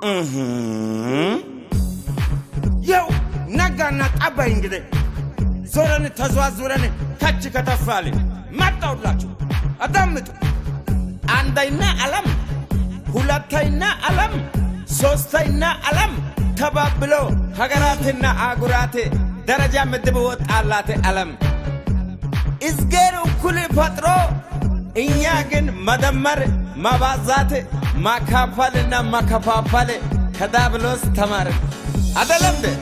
ያው ነጋና ጠባይ እንግዲህ ዞረን ተዘዋዙረን ከች ከተፋልን መጣውላችሁ። አዳምጡ። አንደኛ ዓለም፣ ሁለተኛ ዓለም፣ ሶስተኛ ዓለም ተባብሎ ሀገራትና አህጉራት ደረጃ ምድብ ወጣላት ዓለም እዝጌር እኩል ፈጥሮ እኛ ግን መደመር፣ ማባዛት፣ ማካፈልና ማከፋፈል ከዳብሎስ ተማርን አደለም እንዴ?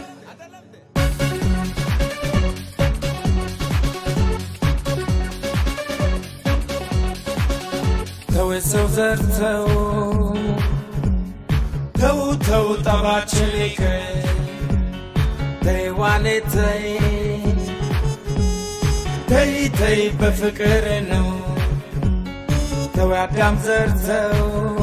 ተው ሰው ዘርተው ተው ተው ጠባችን ይቅር ተይ ዋኔ ተይ ተይ ተይ በፍቅር ነው ተው አዳም ዘርተው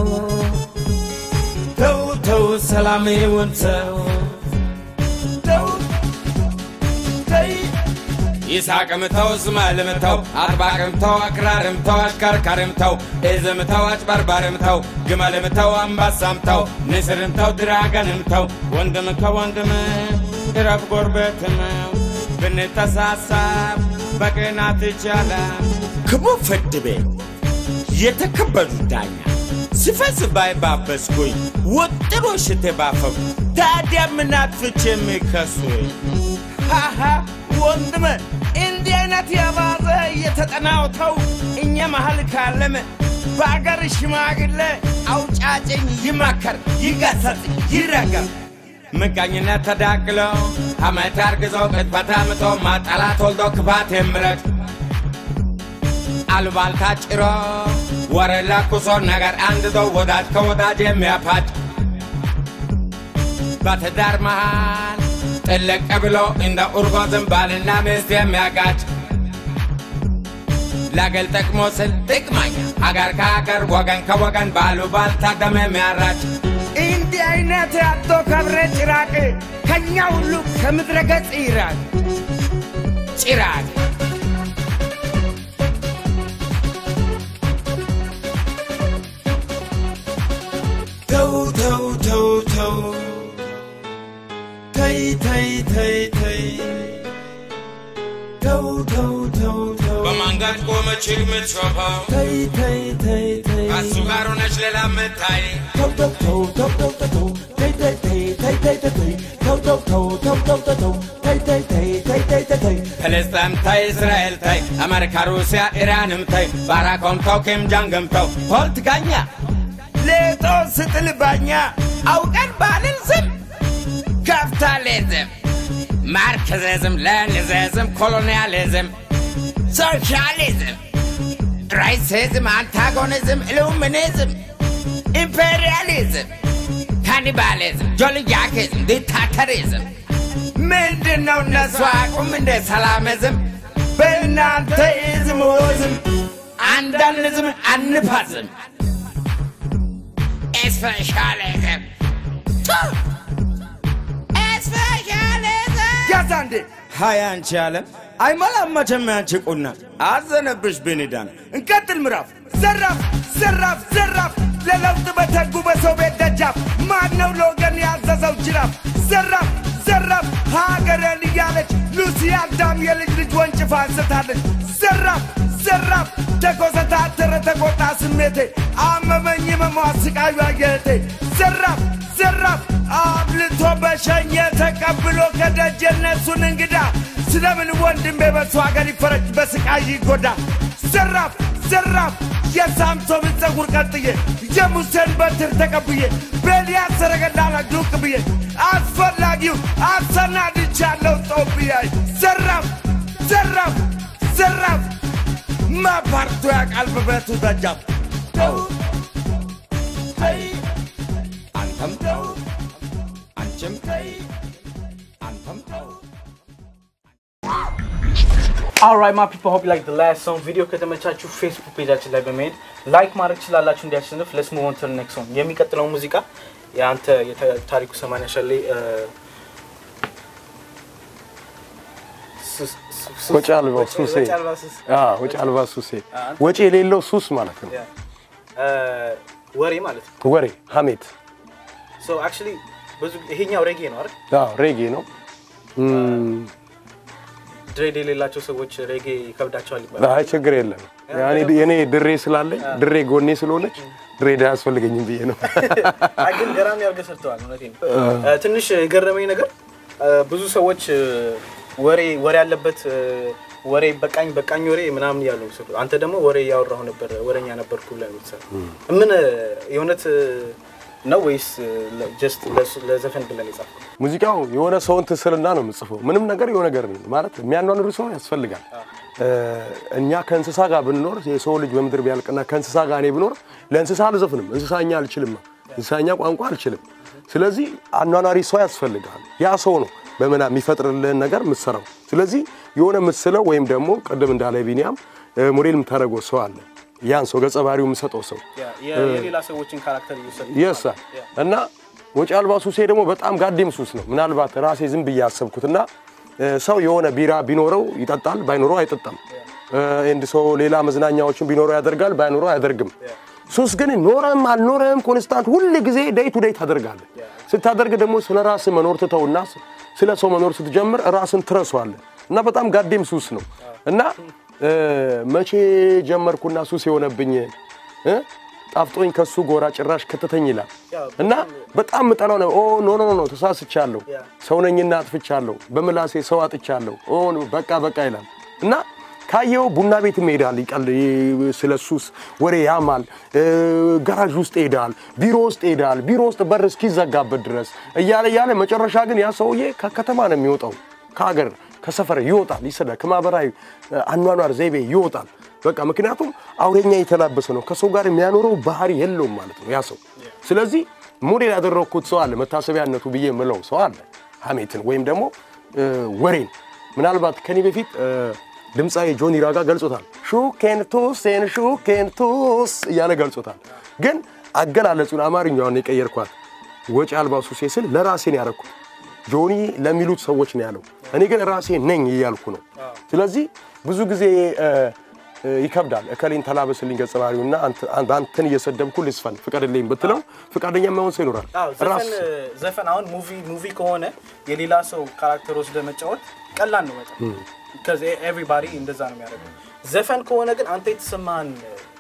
ተው ተው ሰላም ይሁን ተው ተው ተይ ይስሐቅም ተው እስማኤልም ተው አጥባቅም ተው አክራርም ተው አሽከርካሪም ተው ኤዝም ተው አጭበርባሪም ተው ግመልም ተው አንበሳም ተው ንስርም ተው ድራገንም ተው ወንድም ከወንድም ቅረብ ጎረቤትም ብንተሳሰብ በቅናት ይቻላል። ክቡር ፍርድ ቤት የተከበሩ ዳኛ ስፈስ ባይባበስኩኝ ወጥሮ ሽቴ ባፈኩ ታዲያ ምን አጥፍቼ የሚከሱኝ? ሃሃ ወንድም እንዲህ አይነት የባዘ እየተጠናውተው እኛ መሀል ካለም በአገር ሽማግሌ አውጫጭኝ ይመከር፣ ይገሰጽ፣ ይረገም። ምቀኝነት ተዳቅሎ አመት አርግዞ ቅጥፈት አምጦ ማጠላት ወልዶ ክፋት የምረድ አሉባልታ ጭሮ ወሬ ለኩሶ ነገር አንድዶ ወዳጅ ከወዳጅ የሚያፋድ በትዳር መሃል ጥልቅ ብሎ እንደ ኡርጎ ዝንባልና ሚስት የሚያጋጭ ለግል ጥቅሙ ስል ጥቅመኛ አገር ከአገር ወገን ከወገን ባሉባልታ ደም የሚያራጭ እንዲህ አይነት ያቶ ከብረ ጭራቅ ከኛ ሁሉ ከምድረ ገጽ ይራቅ ጭራቅ ተው ተው ተው ተው ተይ ተይ ተይ ተይ ተው ተው ተው ተው በማንጋት ቆመች የምትሾፈው ተይ ተይ ተይ ተይ ከሱ ጋር ሆነች ሌላ ምታይ ተው ተው ተው ተው ተው ተው ተው ተይ ተይ ተይ ተይ ተይ ተይ ተይ ተው ተው ተው ተው ተው ተው ተው ተይ ተይ ተይ ተይ ተይ ተይ ተይ ፍልስጤም ታይ እስራኤል ታይ አሜሪካ ሩሲያ ኢራንም ታይ ባራኮም ተው ኪም ጃንግም ተው ፖለቲከኛ ሌጦ ስጥል ባኛ አውቀን ባልን ስም ካፒታሊዝም ማርክሲዝም ሌኒኒዝም ኮሎኒያሊዝም ሶሻሊዝም ራይሲዝም አንታጎኒዝም ኢሉሚኒዝም ኢምፔሪያሊዝም ካኒባሊዝም ጆልያኪዝም ዲክታተሪዝም ምንድን ነው እነሱ አቁም እንደ ሰላምዝም በእናንተ ኢዝም ወዝም አንዳንዝም አንፋዝም ስፔሻሊዝም ስፔሻሊዝም ያዛ እንዴ ሀያ አንቺ አለም አይመላመቸም ያንቺ ቁና አዘነብሽ ብንዳን እንቀጥል ምዕራፍ ዘራፍ ዘራፍ ዘራፍ ለለውጥ በተጉ በሰው ቤት ደጃፍ ማን ነው ለወገን ያዘዘው ጅራፍ ዘራፍ ዘራፍ ሀገሬን እያለች ሉሲ አዳም የልጅ ልጅ ወንጭፋ አንስታለች ዘራፍ ዘራፍ ተኮሰታተረ ተቆጣ ስሜቴ አመመኝ መሟ ስቃዩ አየቴ ዘራፍ ዘራፍ አብልቶ በሸኘ ተቀብሎ ከደጅ የነሱን እንግዳ ስለምን ወንድሜ በሱ ሀገር ይፈረጅ በስቃይ ይጎዳ ዘራፍ ዘራፍ የሳምሶንን ፀጉር ቀጥዬ የሙሴን በትር ተቀብዬ በኤልያስ ሰረገላ ላይ ዱቅ ብዬ አስፈላጊው አሰናድቻለሁ ጦብያይ ዘራፍ ዘራፍ ዘራፍ ማፓርቶ ያቃል በብረቱ ደጃፍ ተው ተይ አንተም ተው አንቺም ተይ አንተም ተው Alright, my people, hope you like the last song. ቪዲዮ ከተመቻችሁ ፌስቡክ ፔጃችን ላይ በመሄድ ላይክ ማድረግ ትችላላችሁ እንዲያሸንፍ። ለስ ሙቭ ኦን ቱ ዘ ኔክስት ሶንግ። የሚቀጥለው ሙዚቃ የአንተ የተ- ታሪኩ ሰማንያ ሸሌ እ፣ ሱስ- ሱ- ሱስ- ወጪ አልባ ሱሴ ወጪ አልባ ሱስ። አዎ፣ ወጪ አልባ ሱሴ ወጪ የሌለው ሱስ ማለት ነው። ያ። እ፣ ወሬ ማለት ነው። ወሬ ሀሜት ሶ አክቹሊ ብዙ ይሄኛው ሬጌ ነው አይደል? አዎ ሬጌ ነው። እም፣ ድሬድ የሌላቸው ሰዎች ሬጌ ይከብዳቸዋል ይባላል። አይ ችግር የለም። ያኔ የኔ ድሬ ስላለኝ ድሬ ጎኔ ስለሆነች ድሬዳ አያስፈልገኝም ብዬ ነው። አይ ግን ገራሚ አድርገህ ሰርተዋል። እውነቴን ነው። እ፣ ትንሽ የገረመኝ ነገር እ፣ ብዙ ሰዎች እ፣ ወሬ ወሬ ያለበት እ፣ ወሬ በቃኝ በቃኝ ወሬ ምናምን እያሉ ነው የሚሰሩት። አንተ ደግሞ ወሬ እያወራሁ ነበር ወሬኛ ነበርኩ ብለህ ነው የምትሰራው። ምን እ፣ የእውነት እ፣ ነው ወይስ ጀስት ለዘፈን ብለን የጻፍከው? ሙዚቃው የሆነ ሰውን ትስልና ነው የምጽፈው። ምንም ነገር የሆነ ነገር ነው ማለት የሚያኗኑር ሰው ያስፈልጋል። እ፣ እኛ ከእንስሳ ጋር ብንኖር የሰው ልጅ በምድር ቢያልቅና ከእንስሳ ጋር እኔ ብኖር ለእንስሳ አልዘፍንም። እንስሳኛ አልችልም፣ እንስሳኛ ቋንቋ አልችልም። ስለዚህ አኗኗሪ ሰው ያስፈልጋል። ያ ሰው ነው በምና የሚፈጥርልህን ነገር የምትሰራው። ስለዚህ የሆነ የምትስለው ወይም ደግሞ ቅድም እንዳለ ቢኒያም እ፣ ሞዴል የምታደርገው ሰው አለ። ያን ሰው ገጸ ባህሪው የምሰጠው ሰው የ- የሌላ ሰዎችን ካራክተር እየወሰዱ የሳ እና ወጪ አልባ ሱሴ ደግሞ በጣም ጋዴም ሱስ ነው። ምናልባት ራሴ ዝም ብዬ ያሰብኩትና እ፣ ሰው የሆነ ቢራ ቢኖረው ይጠጣል፣ ባይኖረው አይጠጣም። እንድ ሰው ሌላ መዝናኛዎችን ቢኖረው ያደርጋል፣ ባይኖረው አያደርግም። ሱስ ግን ኖረም አልኖረም ኮንስታንት ሁል ጊዜ ደይ ቱ ደይ ታደርጋለህ። ስታደርግ ደግሞ ስለ ራስህ መኖር ትተውና ስለ ሰው መኖር ስትጀምር ራስን ትረሷለህ እና በጣም ጋዴም ሱስ ነው እና እ፣ መቼ ጀመርኩና ሱስ የሆነብኝ እ? ጣፍጦኝ ከሱ ጎራ ጭራሽ ከተተኝ ይላል እና በጣም ምጠላው ነው። ኦ ኖ ኖ ኖ ተሳስቻለሁ፣ ሰው ነኝና አጥፍቻለሁ፣ በምላሴ ሰው አጥቻለሁ፣ ኦ በቃ በቃ ይላል እና ካየው ቡና ቤት ይሄዳል፣ ይቀል ስለ ሱስ ወሬ ያማል፣ እ፣ ጋራዥ ውስጥ ይሄዳል፣ ቢሮ ውስጥ ይሄዳል፣ ቢሮ ውስጥ በር እስኪዘጋበት ድረስ እያለ እያለ መጨረሻ ግን ያ ሰውዬ ከከተማ ነው የሚወጣው ከሀገር ከሰፈር ይወጣል፣ ይሰዳል፣ ከማህበራዊ አኗኗር ዘይቤ ይወጣል። በቃ ምክንያቱም አውሬኛ የተላበሰ ነው። ከሰው ጋር የሚያኖረው ባህሪ የለውም ማለት ነው ያ ሰው። ስለዚህ ሞዴል ያደረግኩት ሰው አለ፣ መታሰቢያነቱ ብዬ የምለው ሰው አለ። ሀሜትን ወይም ደግሞ እ፣ ወሬን ምናልባት ከኔ በፊት እ፣ ድምፃዊ ጆኒ ራጋ ገልጾታል። ሹኬን ቱሴን ሹኬን ቱስ እያለ ገልጾታል። ግን አገላለጹን አማርኛውን የቀየርኳት ወጪ አልባ ሱሴ ስል ለራሴን ያደረኩት ጆኒ ለሚሉት ሰዎች ነው ያለው። እኔ ግን ራሴ ነኝ እያልኩ ነው። ስለዚህ ብዙ ጊዜ እ፣ እ፣ ይከብዳል። እከሌን ተላበስልኝ ገጸ ባህሪውና አንተ- አንተን እየሰደብኩ ልስፈን ፍቀድልኝ ብትለው ፍቃደኛ የማይሆን ሰው ይኖራል። አዎ ራስ ዘፈን ዘፈን አሁን ሙቪ ሙቪ ከሆነ የሌላ ሰው ካራክተር ወስደ መጫወት ቀላል ነው በጣም ከዚ ኤቭሪባዲ እንደዛ ነው የሚያደርገው። ዘፈን ከሆነ ግን አንተ የተሰማህን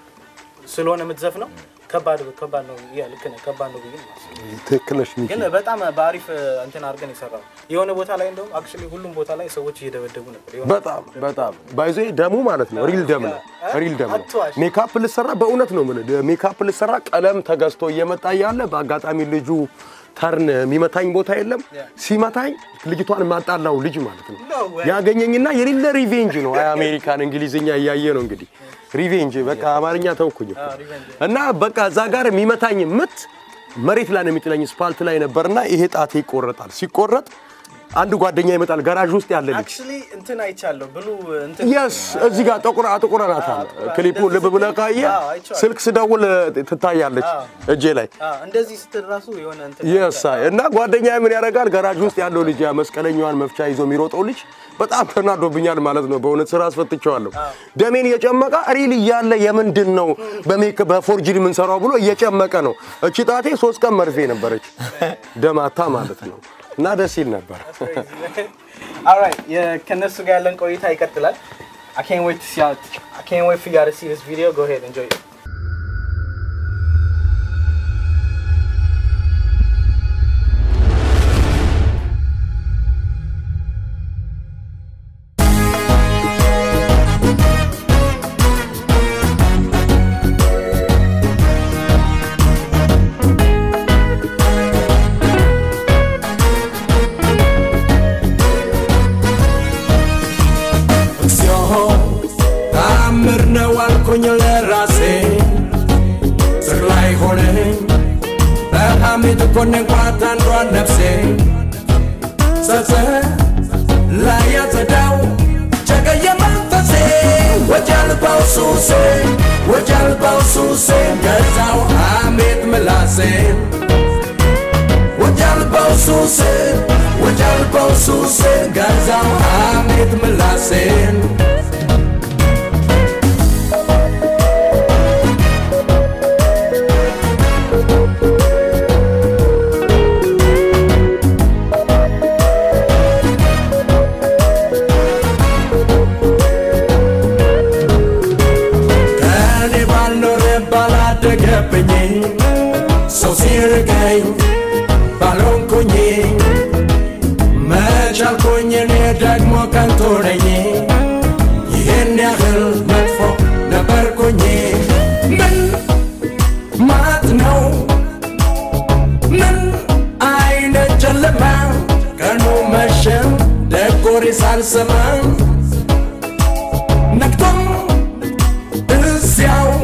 ስለሆነ የምትዘፍነው ከባድ ከባድ ነው። ያ ልክ ነህ፣ ከባድ ነው ብዬ ነው የማስበው። ትክክል ነሽ ሚኪ። ግን በጣም በአሪፍ እንትን አድርገን የሰራው የሆነ ቦታ ላይ እንደውም አክቹዋሊ ሁሉም ቦታ ላይ ሰዎች እየደበደቡ ነበር። የሆነ በጣም በጣም ባይዞ ደሙ ማለት ነው ሪል ደም ነው ሪል ደም ነው። አትዋሽ። ሜካፕ ልሰራ በእውነት ነው የምልህ ሜካፕ ልሰራ ቀለም ተገዝቶ እየመጣ እያለ በአጋጣሚ ልጁ ተርን የሚመታኝ ቦታ የለም። ሲመታኝ ልጅቷን ማጣላው ልጅ ማለት ነው No way. ያገኘኝና የሌለ ሪቬንጅ ነው። አይ አሜሪካን እንግሊዝኛ እያየ ነው እንግዲህ ሪቬንጅ በቃ አማርኛ ተውኩኝ እኮ እና በቃ እዛ ጋር የሚመታኝ ምት መሬት ላይ ነው የሚጥለኝ። ስፓልት ላይ ነበርና ይሄ ጣቴ ይቆረጣል። ሲቆረጥ አንድ ጓደኛ ይመጣል ገራዥ ውስጥ ያለ ልጅ አክቹዋሊ እንትን አይቻለሁ ብሉ እንትን የስ እዚህ ጋር ጥቁር አጥቁረናታል። ክሊፑ ልብ ብለህ ካየህ አዎ፣ አይቼዋለሁ። ስልክ ስደውል ትታያለች እጄ ላይ አዎ፣ እንደዚህ ስትል ራሱ የሆነ እንትን የሳ እና ጓደኛ ምን ያደርጋል ገራጅ ውስጥ ያለው ልጅ ያ መስቀለኛዋን መፍቻ ይዞ የሚሮጠው ልጅ በጣም ተናዶብኛል ማለት ነው። በእውነት ስራ አስፈትቼዋለሁ። ደሜን እየጨመቀ ሪል እያለ የምንድን ነው በሜክ በፎርጅድ የምንሰራው ብሎ እየጨመቀ ነው። እቺ ጣቴ ሶስት ቀን መርፌ ነበረች ደማታ ማለት ነው። እና ደስ ይል ነበር። ኦልራይት ከነሱ ጋር ያለን ቆይታ ይቀጥላል። I can't wait to see how, I can't wait for you to see this video. Go ahead, enjoy it. እግዚኦ ተአምር ነው አልኩኝ ለራሴ ስር ላይ ሆነኝ በሐሜት ኮነንኳት አንዷን ነፍሴ ጸጸ ላይ ያጸዳው ጨቀየ መንፈሴ ወጪ አልባው ሱሴ ወጪ አልባው ሱሴ ገዛው ሐሜት ምላሴን ወጃልባው ሱሴን ወጃልባው ሱሴን ገዛው ሐሜት ምላሴን ቻልኩኝ እኔ ደግሞ ከንቱ ነኝ ይህን ያህል መጥፎ ነበርኩኝ ምን ማት ነው ምን አይነት ጨለማ ቀኑ መሸም ደጎሬ ሳልሰማ ነግቶም እዚያው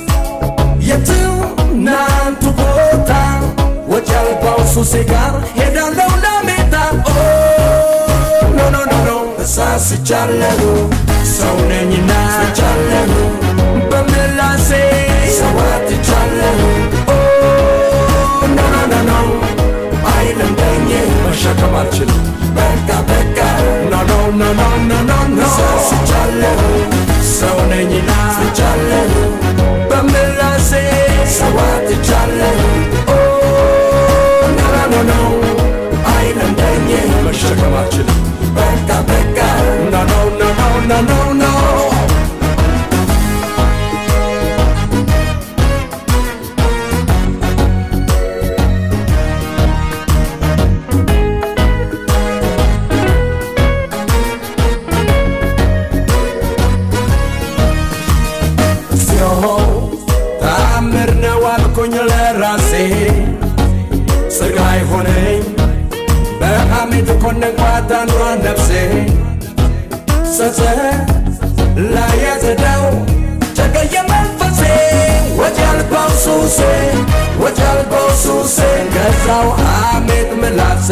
የትናንቱ ቦታ ወጪ አልባው ሱሴ ጋር ሄዳለው ለሜታ ኦ ኖ ኖ ኖ ኖ ተሳስቻለሁ ሰው ነኝና ስቻለሁ በምላሴ ሰዋትቻለሁ ኦ ኖ ኖ ኖ ኖ አይለምደኝ መሸከም አልችልም በቃ በቃ ኖ ኖ ኖ ኖ ኖ ኖ ኖ ተሳስቻለሁ ሰው ነኝና ስቻለሁ በምላሴ ሰዋትቻለሁ ኦ ኖ ኖ ኖ ኖ አይለምደኝ መሸከም አልችልም በቃ በቃ ኖ ኖ ኖ ኖ ኖ ኖ ኖ ሲሆ ተአምር ነው አልኩኝ ለራሴ ስጋይ ሆነኝ በሐሜት ኮነንኳት አንዷ ነፍሴ ጸጸ ላይ ያዘዳው ጨቀየ መንፈሴ ወጪ አልባው ሱሴ ወጪ አልባው ሱሴ ገዛው ሐሜት ምላሴ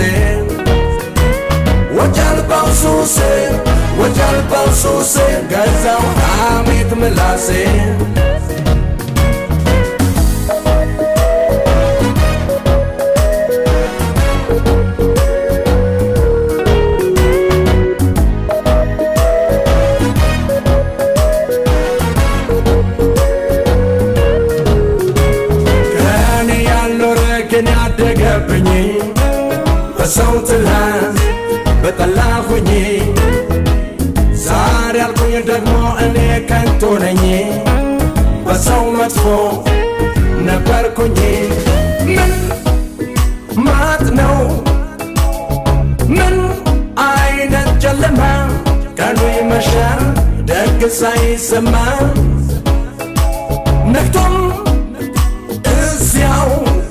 ወጪ አልባው ሱሴ ወጪ አልባው ሱሴ ገዛው ሐሜት ምላሴ ከእኔ ያልኖረ ግን ያደገብኝ በሰው ትላንት በጠላሁኝ ዛሬ ያልኩኝ ደግሞ እኔ ከንቱ ነኝ በሰው መጥፎ ነበርኩኝ ምን ማት ነው ምን አይነት ጨለማ ቀኑ ይመሻል ደግ ሳይሰማ ነግቶም እዚያው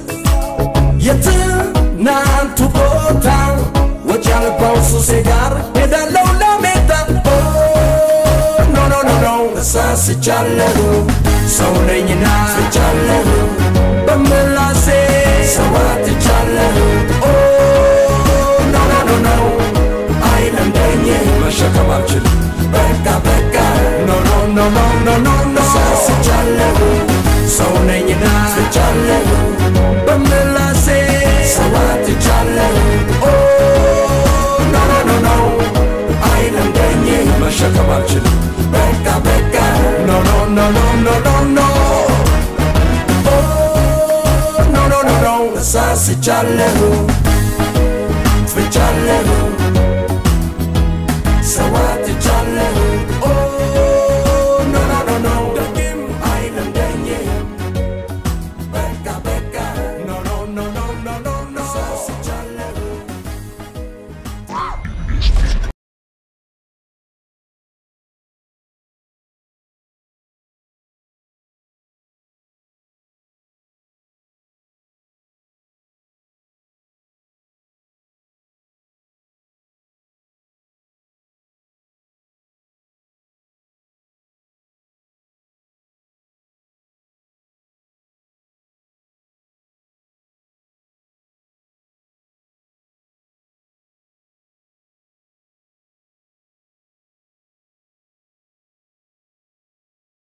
የትናንቱ ቦታ ወጪ አልባው ሱሴ ጋር ሄዳለው ለሜታ ኦ ኖ ኖ ኖ ኖ ተሳስቻለሁ ሰው ነኝና ስቻለሁ በምላሴ ሰዋትቻለሁ ኦ ኖ ኖ ኖ ኖ አይለምደኝ መሸከም አልችልም በቃ በቃ ኖ ኖ ኖ ኖ ኖ ኖ ኖ ተሳስቻለሁ ሰው ነኝና ስቻለሁ በምላሴ ሰዋትቻለሁ ኦ ኖ ኖ ኖ ኖ አይለምደኝ መሸከም አልችልም በቃ በቃ ኖ ኖ ኖ ኖ ኖ ኖ ኖ ኦ ኖ ኖ ኖ ኖ ተሳስቻለሁ ፍቻለሁ